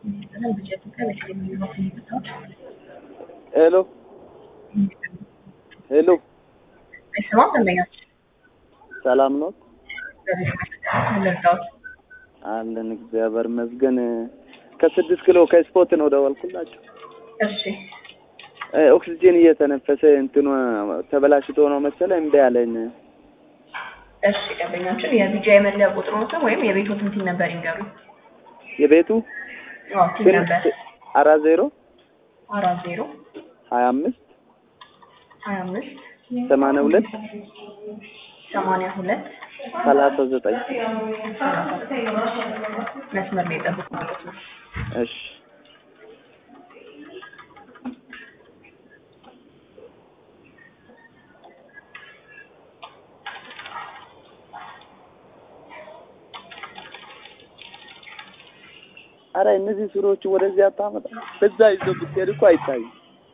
ሄሎ ሄሎ አይሰማም ደንበኛች ሰላም ነው ልርዳዎት አለን እግዚአብሔር ይመስገን ከስድስት ኪሎ ከስፖርት ነው ደወልኩላቸው እሺ እ ኦክሲጂን እየተነፈሰ እንትኑ ተበላሽቶ ነው መሰለኝ እምቢ አለኝ እሺ ደንበኛችን የቢጃ የመለያ ቁጥሮትን ወይም የቤቶትን ቲን ነበር ይንገሩኝ የቤቱ አዎ ቲን ነበር አራት ዜሮ አራት ዜሮ ሀያ አምስት ሀያ አምስት ሰማንያ ሁለት ሰማንያ ሁለት ሰላሳ ዘጠኝ መስመር ላይ ጠብቁ ማለት ነው እሺ አረ እነዚህ ሱሪዎቹ ወደዚህ አታመጣ በዛ ይዞ ብትሄድ እኮ አይታይም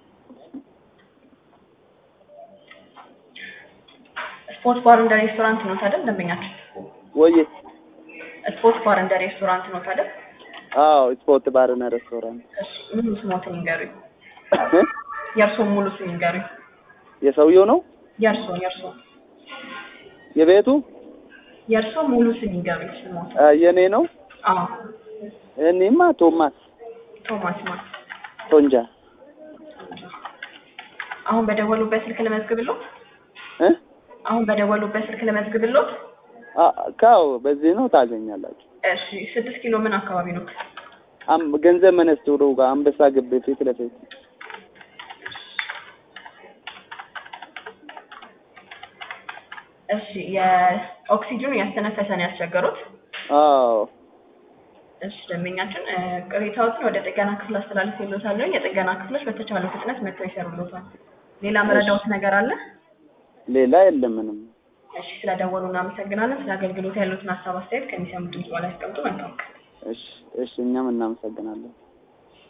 ስፖርት ባር እንደ ሬስቶራንት ነው ታዲያ ደንበኛችን ወዬ ስፖርት ባር እንደ ሬስቶራንት ነው ታዲያ አዎ ስፖርት ባርና ሬስቶራንት እሺ ሙሉ ስሞትን ይንገሩኝ የእርስዎን ሙሉ ስም ይንገሩኝ የሰውየው ነው የእርስዎን የእርስዎን የቤቱ የእርስዎ ሙሉ ስም ይንገሩኝ ስሞት አ፣ የኔ ነው አዎ እኔማ ቶማስ ቶማስ ማን ቶንጃ አሁን በደወሉበት ስልክ ልመዝግብልዎት እ አሁን በደወሉበት ስልክ ልመዝግብልዎት አ፣ ካው በዚህ ነው ታገኛላችሁ እሺ ስድስት ኪሎ ምን አካባቢ ነው አም ገንዘብ መነስትሩ ጋር አንበሳ ግቢ ፊት ለፊት እሺ የኦክሲጅኑ ያስተነፈሰን ያስቸገሩት አዎ እሺ ደንበኛችን እ፣ ቅሬታዎትን ወደ ጥገና ክፍል አስተላልፌልዎታለሁ የጥገና ክፍሎች በተቻለው ፍጥነት መጥተው ይሰሩልዎታል ሌላ መረዳዎት ነገር አለ ሌላ የለም ምንም እሺ ስለደወሉ እናመሰግናለን ስለ አገልግሎት ያሉትን ሀሳብ አስተያየት ከሚሰሙ ድምጽ በላይ ያስቀምጡ መልካም ቀን እሺ እሺ እኛም እናመሰግናለን